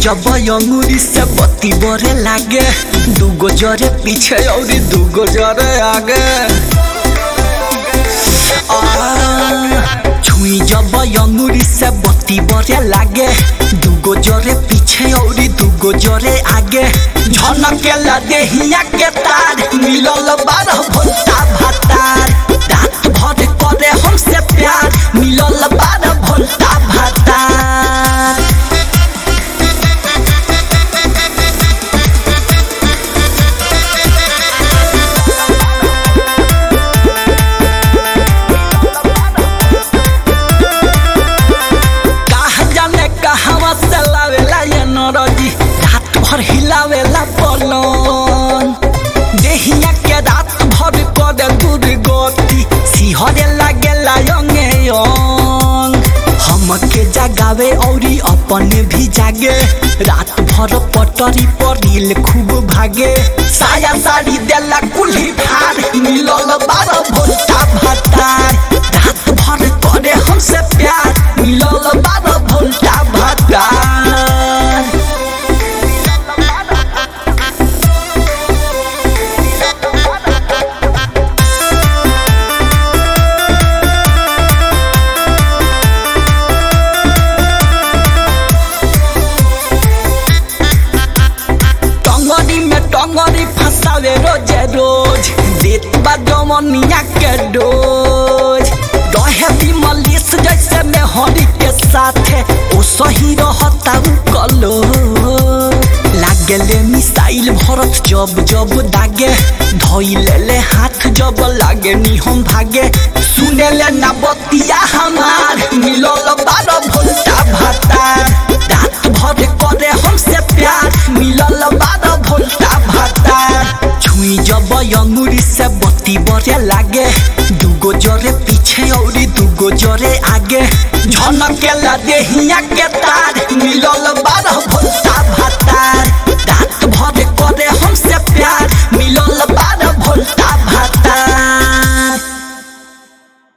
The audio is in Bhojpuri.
जब अंगूरी से बत्ती बरे लागे दूगो जरे पीछे और दूगो जरे आगे छुई जब अंगूरी से बत्ती बरे लागे दूगो जरे पीछे और दूगो जरे आगे झनके लगे हिया के तार मिलल बारह भोटा भातार रात भर करे हमसे प्यार मिलल बारह भोटा भातार कहा जाने कहवा से लावेला ये नरजी रात भर हिलावेला पलंग देहिया के रात भर करे दूर गति सिहरे लागेला यंगे यंग हमके जगावे औरी अपने भी जागे रात भर पटरी पर नील खूब भागे साया साड़ी देला कुल्ही फार मिलल बारह भोटा भातार रात भर करे हमसे प्यार मिलल बारह भोटा भातार टंगरी में टंगरी फंसावे रोजे रोज देत बा जमनिया के डोज रहे भी मलिस जैसे में हरी के साथे ओ सही रहता उ कलो लागेले मिसाइल भरत जब जब दागे धोइले ले हाथ जब लागे नी हम भागे सुनेले ना बतिया हमार मिलल बारह भोल्टा भातार रात भर करे हमसे प्यार मिलल बारह भोल्टा भातार छुई जब अंगूरी से बत्ती बरे लागे दूगो जरे पीछे और दूगो जरे आगे झनके लगे हिया के